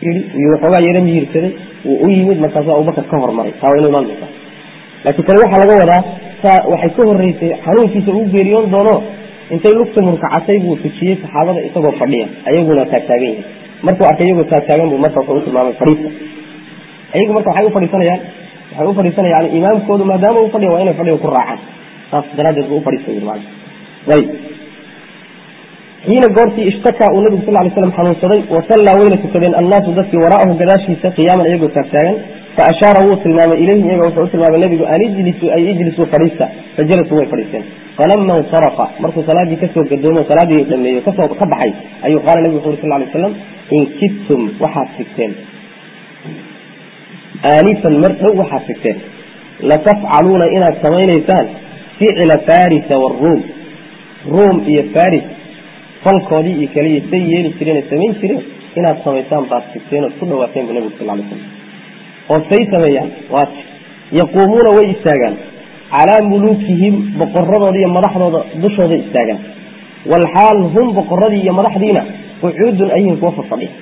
yii iyo waxoogaa yaro miyirsaday wuu u yimid markaasu abubakar ka hormaray taa waa inu imaan doontaa laakiin tani waxaa laga wadaa saa waxay ka horeysay xanuunkiisa uu geeriyoon doono intay lugta murkacatay buu tujiyey saxaabada isagoo fadhiya ayaguna taagtaagan yihin markuu arkay iyagoo taagtaagan buu marka wuxuu u tilmaamay fadhiista ayagu marka waxay u fadhiisanayaan waxay u fadhiisanayaan imaamkoodu maadaama u fadhiya waa inay fadhiga ku raacaan saas daraaddeed buu ufadhiista yiri maana ayib xiina goortii ishtakaa uu nabigu sal lay slam xanuunsaday wasallaa wayna tukadeen annaasu dadkii waraa'ahu gadaashiisa qiyaaman iyagoo taagtaagan fa ashaara wuu tilmaamay ilayhim iyaga wuxuu u tilmaamay nabigu an ijlisuu ay ijlisuu fadhiista fajalasuu way fadhiisteen falama insarafa markuu salaadii kasoo gadoomo salaadii dhameeyo kasoo ka baxay ayuu qaala nabigu wuxu uri sal lay slam in kidtum waxaad sigteen aanifan mar dhow waxaad sigteen latafcaluuna inaad samaynaysaan ficla farisa waruum ruum iyo faris falkoodii iyo kaliya say yeeli jireen samayn jireen inaad samaysaan baad sigteen ood ku dhawaateen bu nabigu sal lay slam oo say sameeyaan waat yaquumuuna way istaagaan calaa muluukihim boqoradooda iyo madaxdooda dushooda istaagaan walxaal hum boqoradii iyo madaxdiina qucuudun ayhin kuwa fafadhiya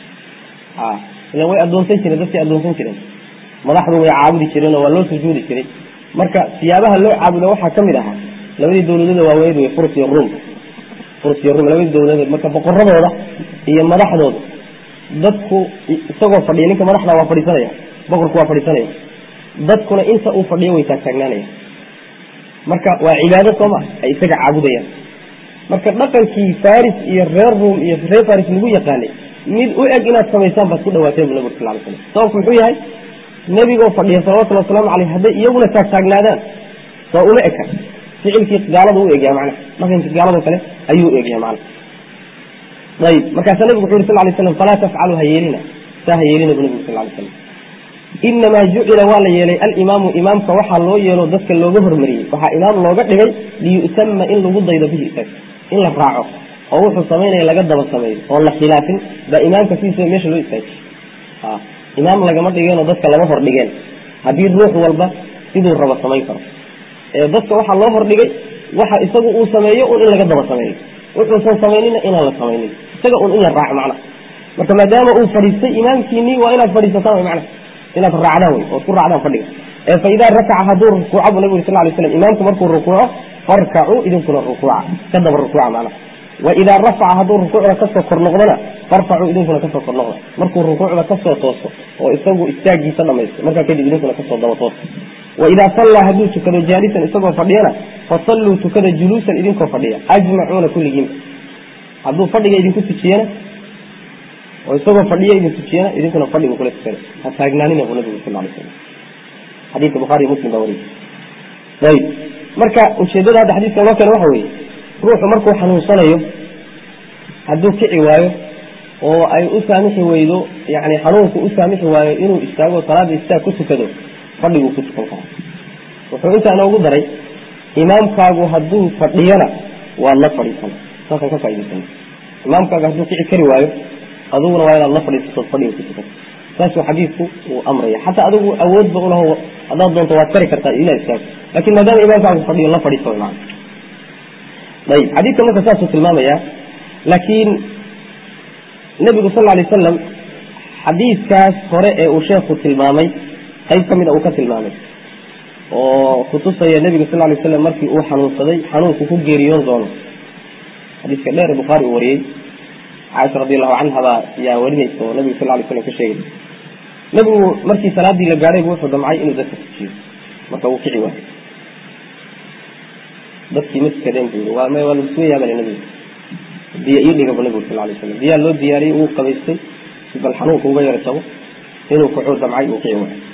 ila way adoonsan jireen dadkay adoonsan jireen madaxdu way caabudi jireen oo waa loo sujuudi jiray marka siyaabaha loo caabudo waxaa kamid ahaa labadii dawladooda waaweyd wey furs iyo ruum furs iyo ruum labadii dawladood marka boqoradooda iyo madaxdooda dadku isagoo fadhiya ninka madaxda waa fadhiisanaya boqorku waa fadhiisanaya dadkuna inta uu fadhiyo way taagtaagnaanaya marka waa cibaado soo maa ay isaga caabudayaan marka dhaqankii faris iyo reer ruum iyo reer faris lagu yaqaanay mid u eg inaad samaysaan baad ku dhawaateen bu nabig sal lay slam sababku muxuu yahay nebigoo fadhiya salawatulli wasalaamu caleyh hadday iyaguna taagtaagnaadaan soo uma eka ficilkii gaalada u egyaha mana dhaqankii gaaladoo kale ayuu u egyaha mana ayib markaasaa nabigu wuxu yuri sal lay slam falaa tafcalu ha yeelina saa ha yeelina bu nabigu sal lay slam inamaa jucila waa la yeelay alimaamu imaamka waxaa loo yeelo dadka looga hormariyey waxaa imaam looga dhigay liyu'tama in lagu daydo bihi isaga in la raaco oo wuxuu samaynaya laga daba sameeyo oon la khilaafin baa imaamka sidiisa meesha loo istaajiy imaam lagama dhigeenoo dadka lama hordhigeen haddii ruux walba siduu rabo samayn karo ee dadka waxaa loo hordhigay waxa isagu uu sameeyo un in laga daba sameeyo wuxuusan samaynina inaan la samaynin isaga un in la raaco macna marka maadaama uu fadhiistay imaamkiinii waa inaad fadhiisataan wy mana inaad raacdaan wey ood ku raacdaan fadhiga ee fa idaa rakaca hadduu rukuuco bu nabig uri sal lay slam imaamku markuu rukuuco farkacuu idinkuna rukuuca ka daba rukuuca macnaha waidaa rafaca hadduu rukuucda kasoo kor noqdona farfacuu idinkuna kasoo kor noqda markuu rukuucda kasoo tooso oo isagu istaagiisa dhamaysto markaa kadib idinkuna kasoo daba tooso waidaa sallaa hadduu tukado jaalisan isagoo fadhiyana fasalluu tukada juluusan idinkoo fadhiya ajmacuuna kulligiinba hadduu fadhiga idinku tujiyana oo isagoo fadhiya idin tujiyana idinkuna fadhigu kula tukada ha taagnaanina bu nabigu sal lay slam xadiidka bukhaariy muslim baa wariy ayib marka ujeedada hadda xadiiska loo keena waxa weeye ruuxu markuu xanuunsanayo hadduu kici waayo oo ay u saamixi weydo yani xanuunku u saamixi waayo inuu istaago salaada istaag ku tukado fadhiguu ku tukan karaa wuxuu intaa inoogu daray imaamkaagu hadduu fadhiyana waad la fadhiisana saasaan ka faaidaysan imaamkaagu hadduu kici kari waayo aduguna waa inaad la fadhiisatood fadhiga ku tukato saasuu xadiidku uu amraya xataa adigu awoodba ulaho haddaad doonto waad kari kartaa inaad istaago lakin maadaama imaamkaagu fadhiyo la fadhiiso man ayib xadiidka marka saasuu tilmaamaya laakiin nebigu sal lay wasalam xadiidkaas hore ee uu sheekhu tilmaamay qayb ka mida uu ka tilmaamay oo kutusaya nebigu sal lay waslam markii uu xanuunsaday xanuunku ku geeriyoon doono xadiiska dheer ee bukhaari uu wariyey caaisha radi allahu canha baa yaa warinaysa oo nabigu sal lay slam ka sheegay nebigu markii salaadii la gaadhay bu wuxuu damcay inuu dadka tujiyo marka wuu kici waayay dadkii ma tukadeen bu yii waa waa lagu suga yaabale nebigu biyo ii dhiga bu nebigu sal lay slam biyaa loo diyaariyey uu qabaystay si bal xanuunka uga yara jabo inuu kuxuu damcay uu kici waayo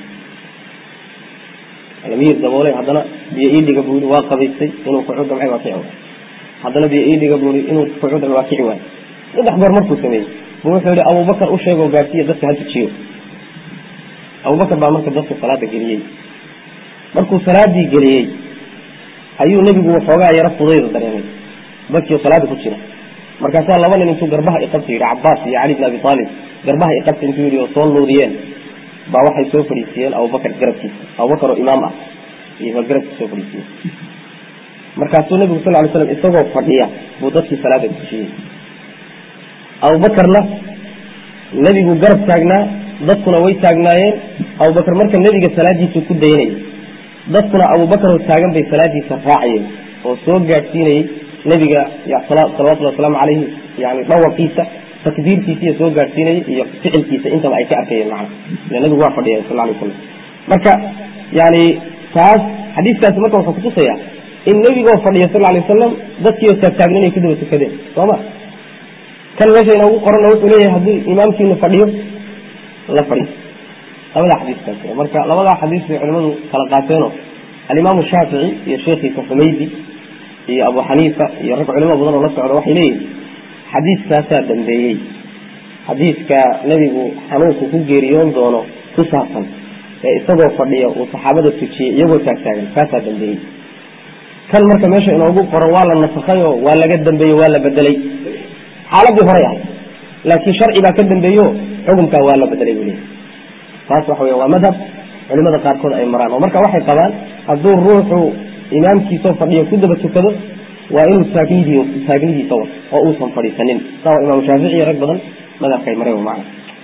lamiir daboolay haddana biyo ii dhiga bu yii waa qabaystay inuu kuxuu damcay waa kici waayo haddana biyo ii dhiga bu yii inuu kuxuu damcay waa kici waayo saddex goor markuu sameeyey bu wuxuu yihi abubakar u sheegoo gaarsiiya dadka ha tujiyo abubakar baa marka dadka salaada geliyey markuu salaadii geliyey ayuu nebigu waxoogaa yaro fudayda dareemay dadkii salaada ku jira markaasaa laba nin intuu garbaha iqabta yidhi cabaas iyo cali bn abi aalib garbaha iqabta intuu yidhi oo soo nuudiyeen baa waxay soo fadhiisiiyeen abubakar garabkiisa abubakar oo imaam ah iyo garabkiisa soo fadhiisiiyeen markaasuu nebigu sal lay slam isagoo fadhiya buu dadkii salaada tujiyey abubakarna nebigu garab taagnaa dadkuna way taagnaayeen abubakar marka nebiga salaadiisu ku dayanayay dadkuna abubakar oo taagan bay salaadiisa raacayeen oo soo gaadhsiinayey nebiga salawatullhi wasalaamu calayhi yani dhawaqiisa takbiirtiisa iyo soo gaadhsiinayay iyo ficilkiisa intaba ay ka arkayeen macna ila nebigu waa fadhiya sal alay slam marka yani taas xadiiskaasi marka wuxuu kutusaya in nebigoo fadhiya sal alay wasalam dadkiioo taagtaagnan ay ku daba tukadeen sooma kan meesha inoogu qoranna wuxuu leeyahay haddii imaamkiinu fadhiyo la fadhiyo labadaa xadiiskaas marka labadaa xadiis bay culimadu kala qaateenoo alimaamu shaafici iyo sheekhiisa xumaydi iyo abu xaniifa iyo rag culimo badan oo la socda waxay leeyihin xadiiskaasaa dambeeyey xadiiska nebigu xanuunku ku geeriyoon doono ku saabsan ee isagoo fadhiya uu saxaabada tujiyey iyagoo taagtaagan kaasaa dambeeyey kan marka meesha inoogu qoran waa la nasakhay oo waa laga dambeeyey waa la bedelay xaaladii horay ahay laakiin sharci baa ka dambeeyo xukunkaa waa la bedelay buu leeyahy taas waxa wey waa madhab culimada qaarkood ay maraan oo marka waxay qabaan hadduu ruuxu imaamkiisoo fadhiyo ku daba tukado waa inuu taagnid taagnidiisa wato oo uusan fadhiisanin saa waa imaamu shaafici iyo rag badan madhabka ay mareen macna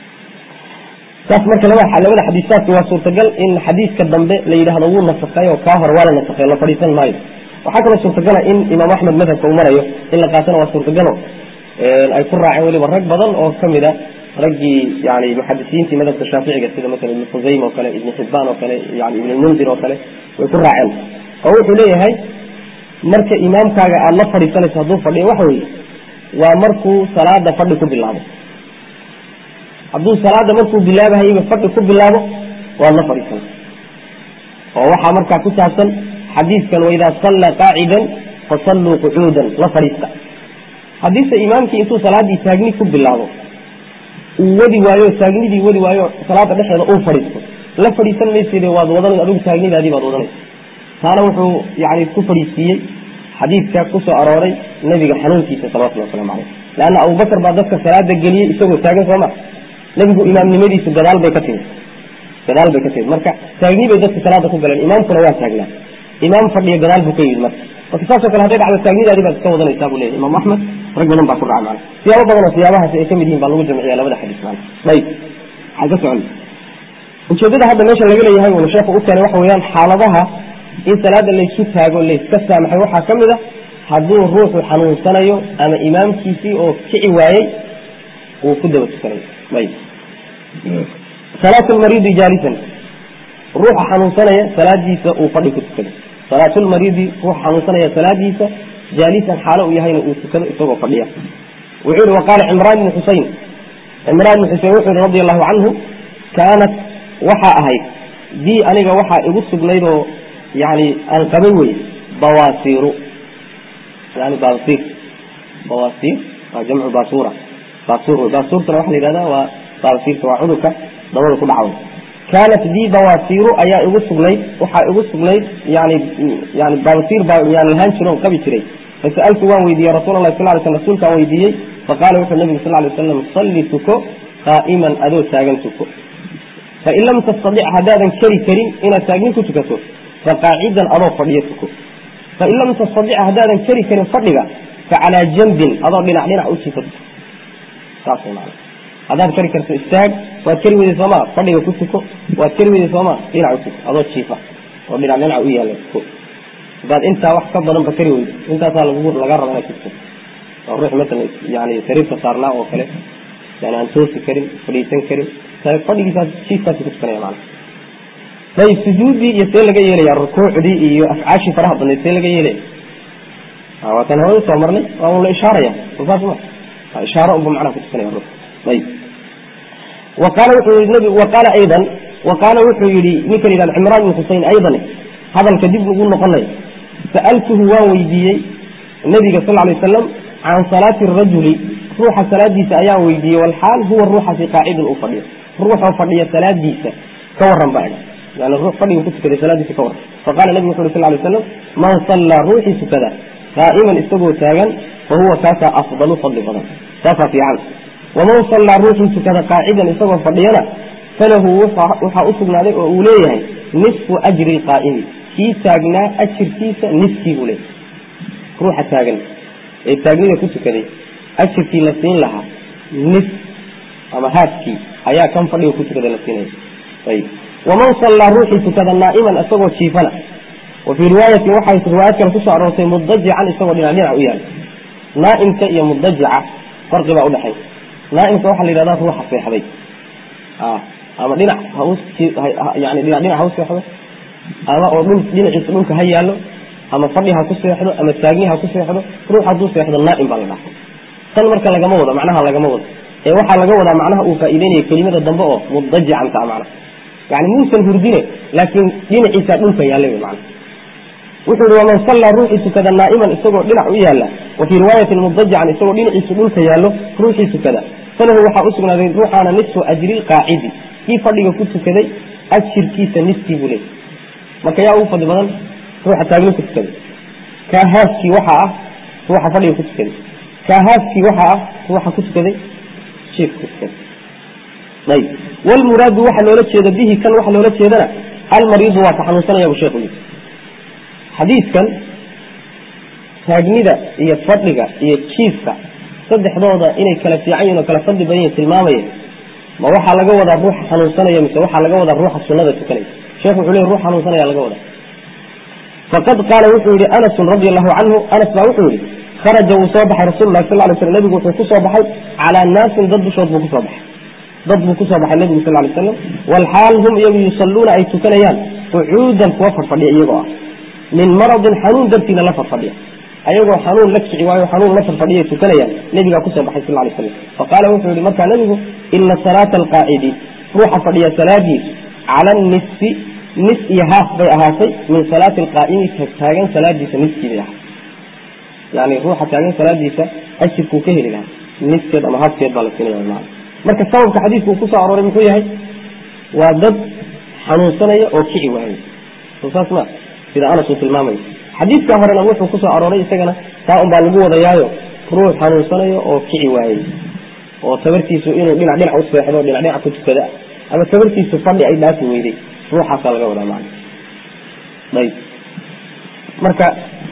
saas marka labada xadiisaadka waa suurtagal in xadiiska dambe la yidhaahdo wuu nasakay oo kaa hore waa la nasakay la fadhiisan maayo waxaa kaloo suurtagala in imaam axmed madhabka uu marayo in la qaatana waa suurtagalo ay ku raaceen weliba rag badan oo kamid a raggii yani muxadisiintii madhabka shaaficiga sida maala ibn khusaym oo kale ibn xibaan oo kale yani ibn mundir oo kale way ku raaceen oo wuxuu leeyahay marka imaamkaaga aada la fadhiisanayso hadduu fadhiyo waxa weye waa markuu salaada fadhi ku bilaabo hadduu salaada markuu bilaabahayba fadhi ku bilaabo waad la fadhiisan oo waxaa markaa ku saabsan xadiidkan waidaa sallaa qaacidan fasalluu qucuudan la fadhiista haddiise imaamkii intuu salaadii taagni ku bilaabo uu wadi waayo taagnidii wadi waayo salaada dhexeeda uu fadhiisto la fadhiisan mayside waad wadan adigu taagnidaadii baad wadanaysa taana wuxuu yani ku fadhiisiiyey xadiidka kusoo arooray nebiga xanuunkiisa salawatulli waslamu caleyh leanna abubakar baa dadka salaada geliyey isagoo taagan sooma nebigu imaamnimadiisu gadaal bay ka timid gadaal bay ka timid marka taagni bay dadka salaada ku galeen imaamkuna waa taagnaa imaam fadhiyo gadaal buu ka yimid marka marka saasoo kale haday dhacdo taagnidaadii baad iska wadanaysaa buu leyahy imaam axmed rag badan baa ku dhaca mana siyaabo badan oo siyaabahaasi ay kamid yihin baa lagu jamciya labada xadiis mana ayib waxaa ka socon ujeedada hadda meesha laga leeyahay uuna sheekhu u keenay waxa weeyaan xaaladaha in salaada laysu taago layska saamaxay waxaa ka mid a hadduu ruuxu xanuunsanayo ama imaamkiisii oo kici waayey uu ku daba tukanayo ayib salaat lmariidi jaalisan ruuxa xanuunsanaya salaadiisa uu fadhi ku tukado salaatulmariidi ruuxa xanuunsanaya salaadiisa jaalisan xaalo uu yahayna uu tukado isagoo fadhiya wuxuu yihi waqaala cimraan bni xusein cimraan bni xusein wuxuu yihi radi allahu canhu kaanat waxaa ahayd dii aniga waxaa igu sugnayd oo yani aan qabay wey bawaasiiru yani baasiir bawaasiir waa jamcu basura basur wey basuurtana waxa la yihahda waa baasiirta waa cudurka dabada ku dhaca kaanat dii bawaasiiru ayaa igu sugnayd waxaa igu sugnayd yani yani baasiir baa yaan lahaan jiro on qabi jiray fasaltu waan weydiiyey rasul lah sal ly sl rsulkaan weydiiyey faqala wuxuu nabigu sal lay waslam salli tuko qaa'iman adoo taagan tuko fain lam tastadic haddaadan keri karin inaad taagnin ku tukato faqaacidan adoo fadhiyo tuko fain lam tastadic haddaadan keri karin fadhiga facalaa jambin adoo dhinac dhinac u jiifo tuko saas man haddaad kari karto istaag waad keri weyday sooma fadhiga ku tuko waad keri weyday sooma dhinac u tuko adoo jiifa oo dhinac dhinac u yaala tuko hadaad intaa wax ka badanba kari weydo intaasaa lag laga raba inaad tuko oo ruux masalan yani sariirta saarnaa oo kale yani aan toosi karin fadhiisan karin fadhigiisaas jiifkaasi ku tukanaya maana ayib sujuuddii iyo see laga yeelaya rukuucdii iyo afcaashii faraha badnayd see laga yeelaya waa tan hore usoo marnay waa un la ishaaraya saas ma ishaaro unba macnaha ku tukanaya ruux ayib wa qaala wuxuu yii nbi wa qaala aydan wa qaala wuxuu yihi ninka la yihahdo cimraan bin xusein aydan hadalka dib ugu noqonaya sa'altuhu waan weydiiyey nabiga sal lay wasalam can salaati rajuli ruuxa salaadiisa ayaan weydiiyey walxaal huwa ruuxasi qaacidun uu fadhiyo ruuxoo fadhiya salaadiisa ka waran baa idhi yani ruux fadhiga ku tukaday salaadiisa ka waran faqala nabigu wuxu uri sal lay slam man sallaa ruuxii tukada qaa'iman isagoo taagan fa huwa kaasaa afdalu fadli badan saasaa fiican waman sallaa ruuxii tukada qaacidan isagoo fadhiyana falahu waxaa u sugnaaday oo uu leeyahay nisfu ajri qaa'imi kii taagnaa ajirkiisa niskii buu leeyahay ruuxa taagan ee taagnida ku tukaday ajirkii la siin lahaa nis ama haaskii ayaa kan fadhiga ku tukada la siinaya ayib waman sallaa ruuxii tukada naa'iman isagoo jiifana wa fii riwaayatin waxay riwaayad kale kusoo aroortay mudajican isagoo dhinac dhinac u yaala naa'imka iyo mudajica farqi baa udhexeeya naa'imka waxaa la yidhahdaa ruuxa seexday ama dhinac yani dhinac dhinac ha u seexdo ama oo dhul dhinaciisa dhulka ha yaallo ama fadhi ha ku seexdo ama taagni ha ku seexdo ruux hadduu seexdo naa'im baa la dhaha tan marka lagama wado macnaha lagama wado ee waxaa laga wadaa macnaha uu faa'iideynaya kelimada dambe oo mudajican taa macna yani muusan hurdine laakiin dhinaciisa dhulka yaallay wy macna wuxuu yihi waman sallaa ruuxii tukada naa'iman isagoo dhinac u yaalla wa fii riwaayatin mudajican isagoo dhinaciisu dhulka yaallo ruuxii tukada falahu waxaa usugnaaday ruuxaana nisfu ajri lqaacidi kii fadhiga ku tukaday ajirkiisa niskii buu leeyay marka yaa ugu fadli badan ruuxa taagni ku tukaday kaa haaskii waxaa ah ruuxa fadhiga ku tukaday kaa haaskii waxaa ah ruuxa ku tukaday jiifka ku tukaday ayb wlmuraadu waxa loola jeeda bihi kan waxa loola jeedana almariidu waa ka xanuunsanaya bu sheekhu yii xadiidkan taagnida iyo fadhiga iyo jiifka saddexdooda inay kala fiican yihin oo kala fadli badan yihin tilmaamaya ma waxaa laga wadaa ruuxa xanuunsanaya mise waxaa laga wadaa ruuxa sunada tukanaya sheekhu wuxuu ley ruux xanuunsanaya laga wadaa faqad qaala wuxuu yihi anasun radi allahu canhu anas baa wuxuu yihi kharaja wuu soo baxay rasul lahi sal lay slam nebigu wuxuu kusoo baxay calaa naasin dad dushood buu kusoo baxay dad buu kusoo baxay nebigu sal lay slam walxaal hum iyagu yusalluuna ay tukanayaan qucuudan kuwa farfadhiya iyagoo ah min maradin xanuun dartiina la farfadhiya ayagoo xanuun la kici waayo xanuun la farfadhiyay tukanayaan nebigaa kusoo baxay sal lay slam faqaala wuxuu yihi markaa nebigu ina salaata alqaacidi ruuxa fadhiya salaadiisu cala nisfi nis iyo haaf bay ahaatay min salaati alqaa'imi taagan salaadiisa niskii bay ahaatay yani ruuxa taagan salaadiisa ajirkuu ka heli lahaa niskeed ama haafkeed baa la siinaya maa marka sababka xadiidku uu kusoo arooray muxuu yahay waa dad xanuunsanaya oo kici waayay soo saas ma sida anas uu tilmaamayo xadiidka horena wuxuu kusoo arooray isagana taa un baa lagu wadayaayo ruux xanuunsanayo oo kici waayey oo tabartiisu inuu dhinac dhinac u seexdo dhinac dhinac ku tukada ama tabartiisu fadhi ay dhaafi weyday ruuxaasaa laga wadaa macana ayb marka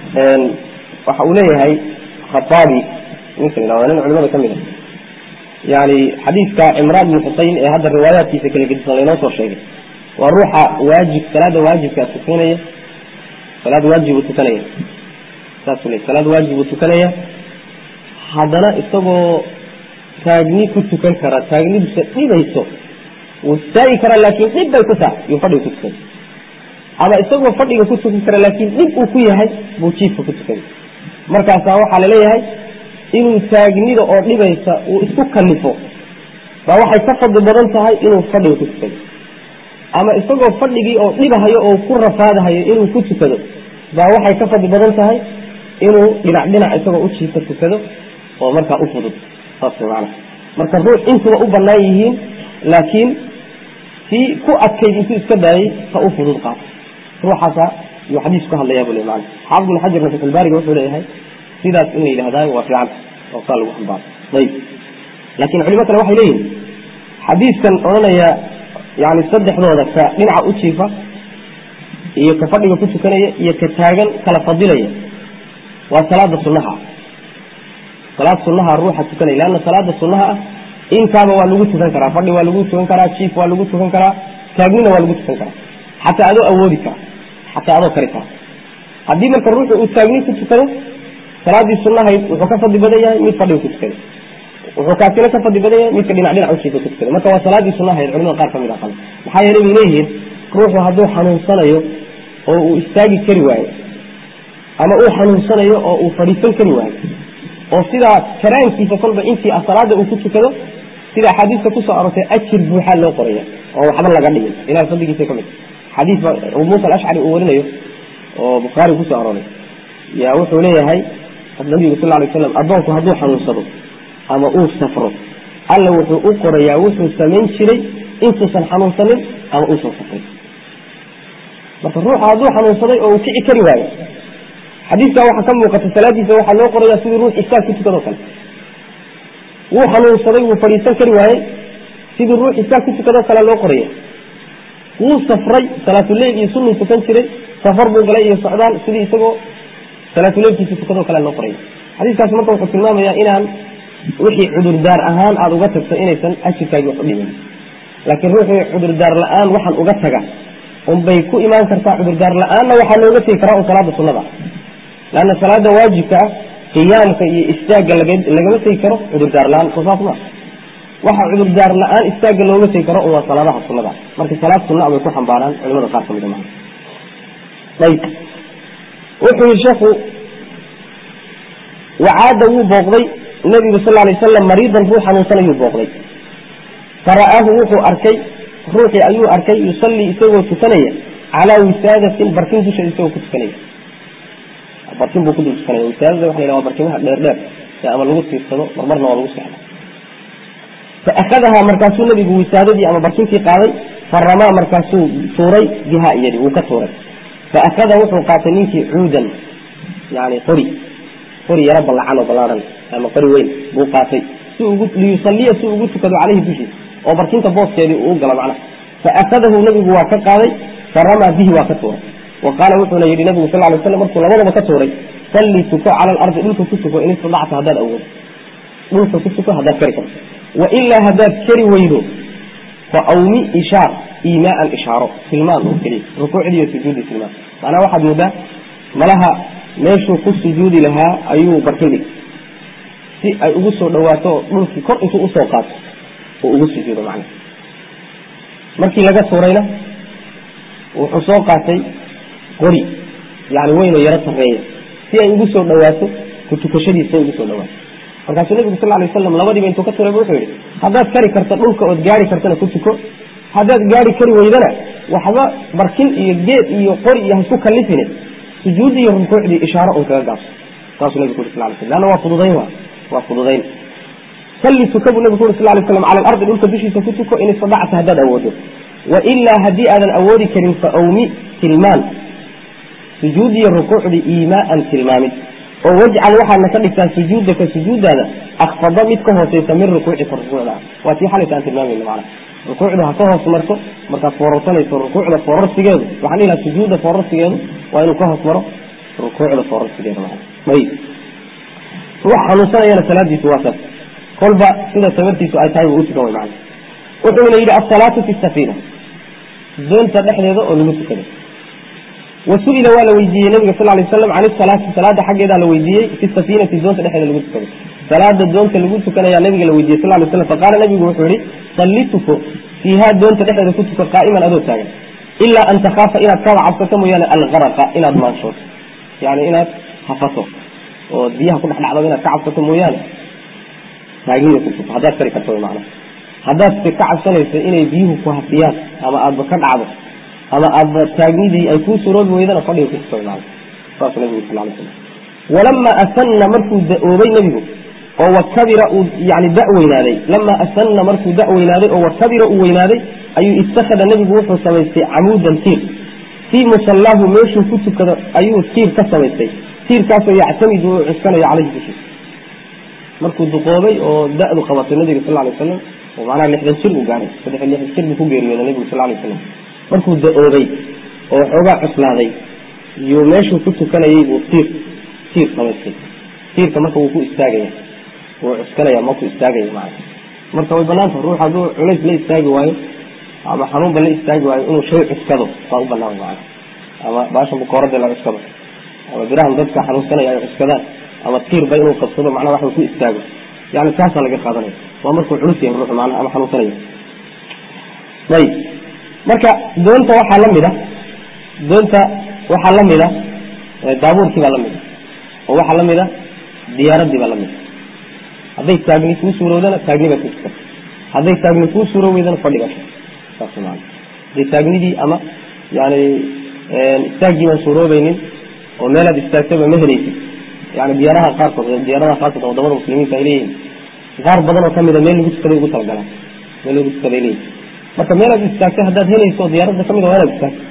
waxa uu leeyahay khataabi ninka la yhahdo nin culimada ka mid a yani xadiidka cimraan bin xusein ee hadda riwaayaadkiisa kala gedisan laynoo soo sheegay waa ruuxa waajib salaada waajibkaa tukanaya salaad waajib uu tukanaya saasuu le salaad waajib uu tukanaya haddana isagoo taagni ku tukan kara taagnidiisa dhibayso wuu istaagi karaa laakin dhib bay ku tahay yuu fadhiga ku tukay ama isagoo fadhiga ku tukan kara laakin dhib uu ku yahay buu jiifka ku tukay markaasaa waxaa laleeyahay inuu taagnida oo dhibaysa uu isku kalifo baa waxay ka fadli badan tahay inuu fadhiga ku tukado ama isagoo fadhigii oo dhibahayo oo ku rafaadahayo inuu ku tukado baa waxay ka fadli badan tahay inuu dhinac dhinac isagoo u jiifka tukado oo markaa u fudud saas maana marka ruux intuba u banaan yihiin laakiin kii ku adkayd intuu iska daayay ta u fudud qaata ruuxaasa yuu xadiis ku hadlayaa bu le maana xaafid bin xajarna fatxulbaariga wuxuu leeyahay sidaas in la yidhahdaa waa fiican oo saa lagu xambaaro ayib laakiin culimo kale waxay leeyihin xadiiskan odhanaya yani saddexdooda ka dhinaca u jiifa iyo ka fadhiga ku tukanaya iyo ka taagan kala fadilaya waa salaada sunaha salaad sunaha ruuxa tukanaya leanna salaada sunaha ah intaaba waa lagu tukan karaa fadhi waa lagu tukan karaa jiif waa lagu tukan karaa taagnina waa lagu tukan karaa xataa adoo awoodi kara xataa adoo kari kara haddii marka ruuxu uu taagni ku tukado salaadii sunahayd wuxuu ka fadli badan yahay mid fadhiga ku tukaday wuxuu kaasina ka fadli badan yahay midka dhinac dhinac ujiifa ku tukaday marka waa salaadii sunahayd culimada qaar kamid a qaba maxaa yeelay bay leeyihiin ruuxu hadduu xanuunsanayo oo uu istaagi kari waayo ama uu xanuunsanayo oo uu fadhiisan kari waayo oo sidaa karaankiisa kolba intii salaada uu ku tukado sida axaadiista kusoo aroortay ajir buuxaa loo qoraya oo waxba laga dhigin ilahay fadligiisa kamid xadiis ba abu muusa alashcari uu warinayo oo bukhaari kusoo arooray yaa wuxuu leeyahay nabigu sal lay slam addoonku hadduu xanuunsado ama uu safro alla wuxuu u qorayaa wuxuu samayn jiray intuusan xanuunsanin ama uusan safrin marka ruuxa hadduu xanuunsaday oo uu kici kari waayo xadiiskaa waxaa ka muuqata salaadiisa waxaa loo qoraya sidii ruux istaag ku tukadoo kale wuu xanuunsaday wuu fadhiisan kari waayey sidii ruux istaag ku tukadoo kale loo qoraya wuu safray salaatuleyl iyo sunuu tukan jiray safar buu galay iyo socdaal sidii isagoo salaatuleylkiisa tukadoo kale loo qoraya xadiiskaas marka wuxuu tilmaamayaa inaan wixii cudurdaar ahaan aada uga tagto inaysan ajirkaagi wax u dhimin laakiin ruuxii cudurdaar la-aan waxaan uga taga unbay ku imaan kartaa cudurdaar la-aanna waxaa looga tegi karaa un salaada sunnada leanna salaada waajibka ah qiyaamka iyo istaagga lagama tegi karo cudurdaar la-aan soo saas maa waxa cudurdaar la-aan istaagga looga tegi karo un waa salaadaha sunnada marka salaad sunna bay ku xambaaraan culimada qaar kamid maa ayb wuxuu yihi sheekhu wacaada wuu booqday nabigu sal lay wasalam mariidan ruux xanuunsanayuu booqday fara'aahu wuxuu arkay ruuxii ayuu arkay yusallii isagoo tukanaya calaa wisaadatin barkin dusheeda isagoo ku tukanaya barkin buu ku dul tukanaya wisaadada waxa la yhaha waa barkimaha dheer dheer ee ama lagu tiirsado marmarna waa lagu seexda fa akhadahaa markaasuu nabigu wisaadadii ama barkintii qaaday faramaa markaasuu tuuray biha iyadi wuu ka tuuray fa akhada wuxuu qaatay ninkii cuudan yani qori qori yaro ballacan oo ballaaran ama qori weyn buu qaatay si ugu liyusaliya si ugu tukado caleyhi dushiisa oo barkinta booskeedii uu galo macnaha fa akhadahu nabigu waa ka qaaday faramaa bihi waa ka tuuray wa qaala wuxuuna yidhi nabigu sal lay slam markuu labadaba ka tuuray salli tuko cala alardi dhulka ku tuko in istadacta haddaad awoodo dhulka ku tuko haddaad kari karto wa ilaa haddaad kari weydo fa awmi ishaar iimaaan ishaaro tilmaan oo keliya rukuucdiiyo sujuudi tilmaan macnaha waxaad moodaa malaha meeshuu ku sujuudi lahaa ayuu barkin dhig si ay ugu soo dhawaato dhulkii kor intuu usoo qaato oo ugu sujuudo macnaha markii laga tuurayna wuxuu soo qaatay qori yani weyn oo yaro sarreeya si ay ugu soo dhawaato ku tukashadiisa ugu soo dhawaato markaasuu nabigu sal lay waslam labadiiba intuu ka turay wuxuu yihi haddaad kari karta dhulka ood gaari kartana ku tuko haddaad gaari kari weydana waxba barkin iyo geed iyo qori iyo haisku kalifine sujuudi iyo rukuucdii ishaaro un kaga gaabso saasuu nabigu ku uri sal sl leanna waa fududayn wa waa fududayn salli tuka buu nabigu ku uri sal lay slam cala alardi dhulka dushiisa ku tuko in istadacta haddaad awoodo wa ilaa haddii aadan awoodi karin fa awmi tilmaan sujuudiyo rukuucdii iimaaan tilmaamid oo wajcal waxaadna ka dhigtaa sujuudaka sujuudaada akfada mid ka hooseysa min rukuucika rukuucda waa tii xalayta aan tilmaamayno macna rukuucdu ha ka hoos marto markaad foorarsanayso rukuucda foorarsigeedu waxaan dhihi laha sujuudda foorarsigeedu waa inuu ka hoos maro rukuucda foorarsigeeda macna ayib ruux xanuunsanayana salaadiisu waa saas kolba sida tabartiisu ay tahay buu u tukan way macna wuxuuna yidhi asalaatu fi safiina doonta dhexdeeda oo lagu tukaday wasu'ila waa la weydiiyey nabiga sal lay slam can isalaati salaada xaggeedaa la weydiiyey fi safiinati doonta dhexeeda lagu tukaday salaada doonta lagu tukanayaa nabiga la weydiiyey sal lay slam faqaala nabigu wuxuu yihi salli tuko fiihaa doonta dhexeeda ku tuko qaa'iman adoo taagan ilaa an takhaafa inaad kaba cabsato mooyaane algaraqa inaad maanshood yani inaad hafato oo biyaha ku dhex dhacdo inaad ka cabsato mooyaane taagniya ku tuko haddaad kari karto mana haddaad ka cabsanayso inay biyuhu ku hafiyaan ama aadba ka dhacdo ama aadba taagnidii ay kuu suroobi weydana fadhiga ku tuko mana saas nabigu sal lay slam walamaa asana markuu da-oobay nebigu oo wakabira uu yani da weynaaday lamaa asana markuu da weynaaday oo wakabira uu weynaaday ayuu ittakhada nebigu wuxuu samaystay camuudan tiir fii musallaahu meeshuu ku tukado ayuu tiir ka samaystay tiirkaasoo yactamidu uu cuskanayo caleyhi dushiisa markuu duqoobay oo da-du qabatay nabiga sal lay wasalam oo macnaha lixdan jir uu gaaray saddex lixdan jir buu ku geeriyooday nabigu sal lay wasalam markuu da-oobay oo xoogaa cuslaaday iyuu meeshuu ku tukanayay buu tiir tiir samaystay tiirka marka wuu ku istaagaya wuu cuskanaya ma ku istaagaya macana marka way banaanta ruux hadduu culays la istaagi waayo ama xanuunba la istaagi waayo inuu shay cuskado waa u banaan macana ama baashan bukoorada la cuskado ama birahan dadka xanuunsanaya ay cuskadaan ama tiirba inuu qabsado macnaha wax ku istaago yani taasaa laga qaadanaya waa markuu culus yahay ruuxu macnaha ama xanuunsanaya ayib marka doonta waxaa la mid a doonta waxaa la mid a daabuurkii baa la mid a oo waxaa la mid a diyaaradii baa la mid a hadday taagni kuu suurowdana taagni baa ku tukan hadday taagni kuu suuro weydana fadhiga saas maa hadday taagnidii ama yani istaaggii baan suuroobaynin oo meelaad istaagtaba ma helaysid yani diyaaraha qaarkood diyaaradaha qaarkood wadamada muslimiinta ay leeyihin qaar badan oo kamida meel lagu tukaday ugu talagalaan meel lagu tukaday leeyihin marka meelaad istaagtay haddaad helayso diyaaradda kamid waa inaad istaagto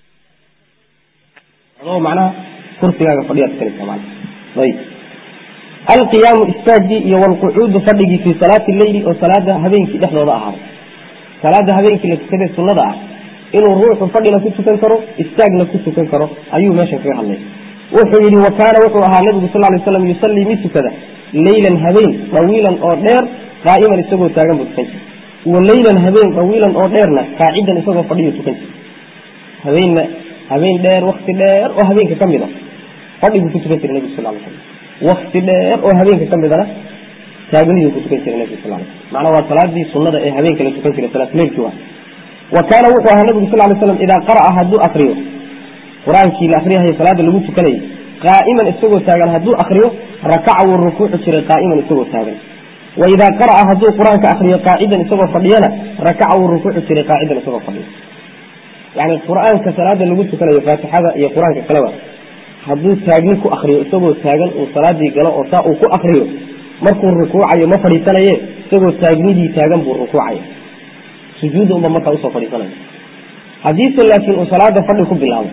adoo macnaha kursigaaga fadhiyaad tukanaysa mana ayib alqiyaamu istaagii iyo walqucuudu fadhigii fii salaati leyli oo salaada habeenkii dhexdooda ahaaday salaada habeenkii la tukadee sunnada ah inuu ruuxu fadhina ku tukan karo istaagna ku tukan karo ayuu meeshan kaga hadlay wuxuu yihi wa kaana wuxuu ahaa nabigu sal lay slam yusallii mid tukada leylan habeen dawiilan oo dheer qaa'iman isagoo taagan buu tukan jiray wa leylan habeen dawiilan oo dheerna qaacidan isagoo fadhiyu tukan jiray habeenna habeen dheer wakti dheer oo habeenka ka mid a fadhiguu ku tukan jiray nebigu sal ly slam wakti dheer oo habeenka ka midana taagniduu ku tukan jiray nebigu sal ly slam macnaa waa salaadii sunnada ee habeenka la tukan jiray salaatuleylkii waa wa kaana wuxuu ahaa nabigu sal ly slam idaa qara'a hadduu akriyo qur-aankii la akriyahay salaada lagu tukanayay qaa'iman isagoo taagan hadduu akriyo rakaca wuu rukuuci jiray qaa'iman isagoo taagan wa idaa qara'a hadduu qur-aanka akriyo qaacidan isagoo fadhiyana rakaca wuu rukuuci jiray qaacidan isagoo fadhiyo yani qur-aanka salaada lagu tukanayo faatixada iyo qur-aanka kaleba hadduu taagni ku akriyo isagoo taagan uu salaadii galo oo saa uu ku akriyo markuu rukuucayo ma fadhiisanaye isagoo taagnidii taagan buu rukuucaya sujuudda unba markaa usoo fadhiisanaya haddiise laakiin uu salaada fadhi ku bilaabo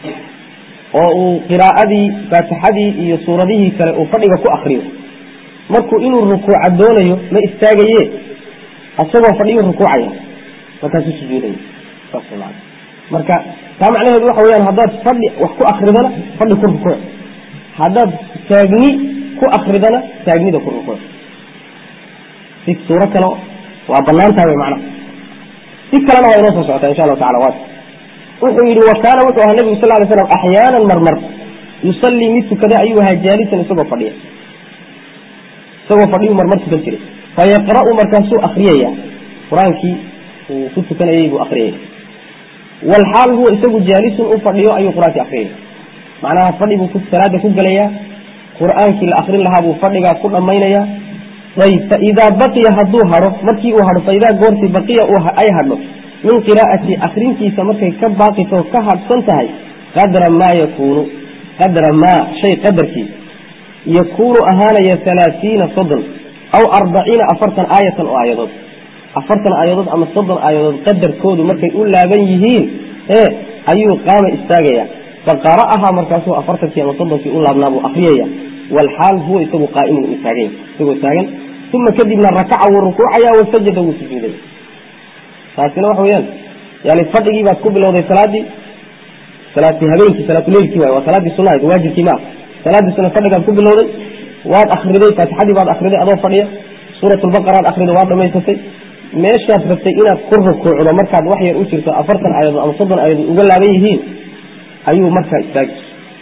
oo uu qiraa'adii faatixadii iyo suuradihii kale uu fadhiga ku akriyo markuu inuu rukuuca doonayo ma istaagaye isagoo fadhiyu rukuucaya markaasuu sujuudaya saas maa marka taa macnaheedu waxa weyaan haddaad fadhi wax ku akridana fadhi ku rukuuc haddaad taagni ku akridana taagnida ku rukuuc si suuro kale waa banaantaha wy macnaha si kalena waa inoo soo socotaa insha allahu tacala waat wuxuu yidhi wa kaana wuxuu ahaa nebigu sal ly slam axyaanan marmar yusallii mid tukada ayuu ahaa jaalisan isagoo fadhiya isagoo fadhiyuu marmar tukan jiray fayaqra'u markaasuu akriyaya qur-aankii uu ku tukanayay buu akriyaya walxaal huwa isagu jaalisun u fadhiyo ayuu qur-aankii akriyaya macnaha fadhi buu salaada ku gelayaa qur-aankii la akrin lahaa buu fadhigaa ku dhammaynaya ayb faidaa baqiya hadduu hadho markii uu hadho faidaa goortii baqiya ay hadho min qiraa'ati akrintiisa markay ka baaqito ka hadhsan tahay qadra maa yakuunu qadra maa shay qadarkii yakuunu ahaanaya halaatiina soddon aw arbaciina afartan aayatan oo aayadood afartan aayadood ama soddon aayadood qadarkoodu markay u laaban yihiin ee ayuu qaama istaagaya faqara'ahaa markaasuu afartankii ama soddonkii u laabnaa buu akriyaya walxaal huwa isagu qaa'imun uu taaganya isagoo taagan uma kadibna rakaca wuu rukuucaya wasajada wuu sujuudaya taasina waxa weyaan yani fadhigii baad ku bilowday salaadii salaati habeenkii salaatuleylkii waay waa salaaddii sunahayd waajibkii ma ah salaaddii suna fadhigaad ku bilowday waad akriday faatixadii baad akriday adoo fadhiya suuratulbaqaraad akriday waad dhamaysatay meeshaad rabtay inaad ku rukuucdo markaad wax yar u jirto afartan aayadood ama soddon aayadood uga laaban yihiin ayuu markaa istaagi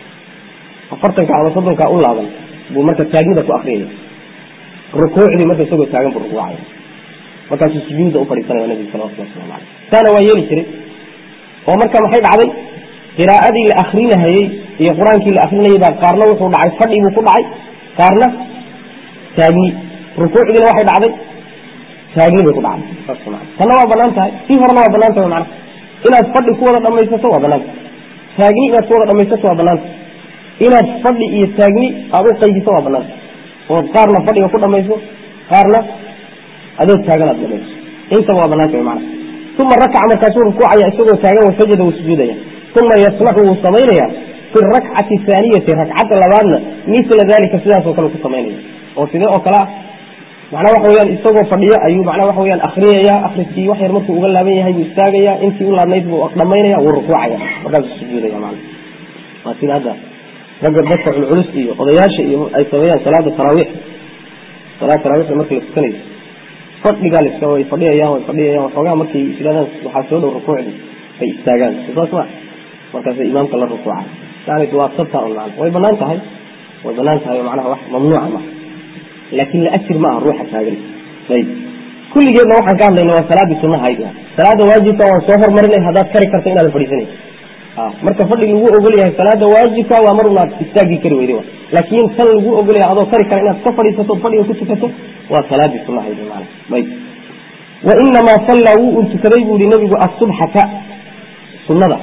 afartanka ama soddonkaa u laaban buu marka taagnida ku akriyaya rukuucdii marka isagoo taagan buu rukuucaya markaasuu sujuuda u fadhiisanaya nabigu salawatullah waslamu aleyh taana waa yeeli jiray oo marka maxay dhacday qiraa'adii la akrinahayey iyo qur-aankii la akrinayay baa qaarna wuxuu dhacay fadhi buu ku dhacay qaarna taagni rukuucdiina waxay dhacday taagni bay ku dhacday saas maa tanna waa banaan tahay sii horena waa banaan tahay macnaha inaad fadhi ku wada dhamaysato waa banaanta taagni inaad ku wada dhamaysato waa banaanta inaad fadhi iyo taagni aada u qaybiso waa banaanta ood qaarna fadhiga ku dhamayso qaarna adoo taagan aad dhamayso intaba waa banaanta wy macnaha uma rakaca markaasuu rukuucaya isagoo taagan wasajada wuu sujuudaya uma yasnacu wuu samaynaya fi rakcati haaniyati rakcadda labaadna mila dalika sidaasoo kale ku samaynaya oo sidee oo kale ah macnaa waxa weyaan isagoo fadhiyo ayuu macnaa waxa weyaan akriyaya akriskii wax yar markuu uga laaban yahay buu istaagaya intii u laabnayd buu dhamaynaya wuu rukuucaya markaasuu sujuudaya mana waa sida hadda ragga dadka culculus iyo odayaasha iyo ay sameeyaan salaada taraawiix salaada taraawiixda marka la tukanayo fadhigaa laska way fadhiyayaan way fadhiyayaan waxoogaa markay isidhaadaan waxaa soo dhow rukuucdii bay istaagaan saas ma markaasay imaamka la rukuuca yani waa sabta un macna way banaan tahay way banaan tahay oo macnaha wax mamnuuca ma laakin la ajir ma aha ruuxa taagan ayb kulligeedna waxaan ka hadlayna waa salaadii sunahayd salaada waajibka waan soo hormarinay haddaad kari karta inaadan fadhiisanay marka fadhi lagu ogol yahay salaada waajibka waa mar unaad istaagi kari weyday laakin tan lagu ogol yahay adoo kari kara inaad ka fadhiisato fadhiga ku tukato waa salaadii sunahayd mana ayb wainamaa sallaa wuu un tukaday buu yihi nabigu asubxata sunada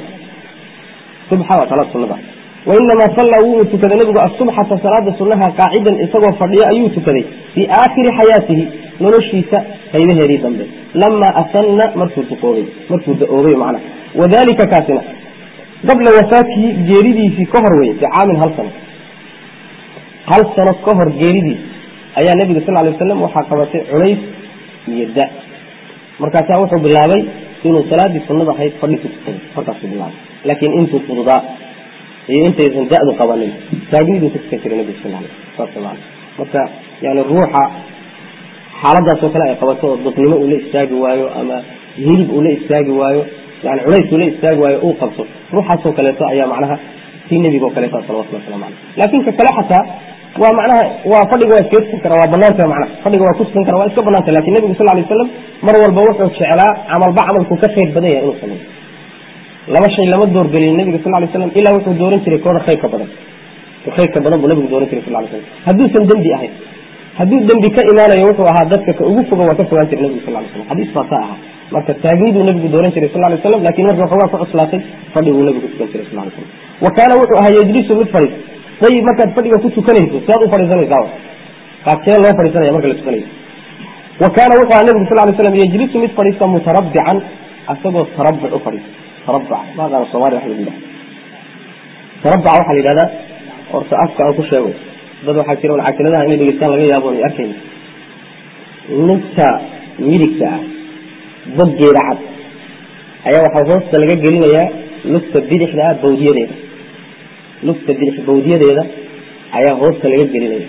subxa waa salaad sunada wainamaa sallaa wuu un tukaday nabigu asubxata salaada sunaha qaacidan isagoo fadhiyo ayuu tukaday fii aakhiri xayaatihi noloshiisa qaybaheedii dambe lamaa asana markuu duqoobay markuu da-oobay macnaha wadalika kaasina qabla wafaatihi geeridiisii ka hor wey bicaamin hal sano hal sano ka hor geeridiis ayaa nabiga sal lay waslam waxaa qabatay culays iyo da markaasaa wuxuu bilaabay inuu salaadii sunada ahayd fadhi ku tukaday markaasuu bilaabay laakiin intuu fududaa iyo intaysan da-du qabanin taagniduu ku tukan jiray nabiga sal saas maa marka yani ruuxa xaaladaasoo kale ay qabato oo dadnimo uu la istaagi waayo ama hilib uu la istaagi waayo yani culays uu la istaagi waayo uu qabto ruuxaasoo kaleeto ayaa macnaha tii nebiga oo kaleeto salawatullah waslamu caleyh laakin ka kale xataa waa macnaha waa fadhiga waa iskaga tukan kara waa banaanta macnaha fadhiga waa ku tukan kara waa iska banaanta lakin nebigu sal lay waslam mar walba wuxuu jeclaa camalba camalku ka khayr badan yahay inuu sameeyo laba shay lama doorgelin nebiga sal lay slam ilaa wuxuu dooran jiray kooda khayrka badan khayrka badan buu nabigu dooran jiray sal lay slam hadduusan dembi ahayn hadduu dembi ka imaanayo wuxuu ahaa dadka ka ugu foga waa ka fogaan jiray nebigu sal lay slam xadiis baa saa ahaa marka taagniduu nebigu dooran jiray sal lay slam lakin marka waxoogaa ku cuslaatay fadhiguu nebigu tukan jiray sal lay slam wa kaana wuxuu ahaa yajlisu mid fadhiis ayib markaad fadhiga ku tukanayso siaad u fadhiisanaysaa qaabkee loo fadhiisanaya marka la tukanayo wa kaana wuxuu ahaa nebigu sal lay slam yajlisu mid fadhiista mutarabbican asagoo tarabuc u fadhiisa tarabuc maaqaana soomaliya wax lagu yidhaha tarabuca waxaa la yidhahdaa horta afka aan ku sheego dad waxaa jira un casiladaha inay dhegeystaan laga yaabo ay arkayna lugta midigta ah boggeeda cad ayaa waxaa hoosta laga gelinayaa lugta bidixda ah bawdiyadeeda lugta bidix bawdiyadeeda ayaa hoosta laga gelinaya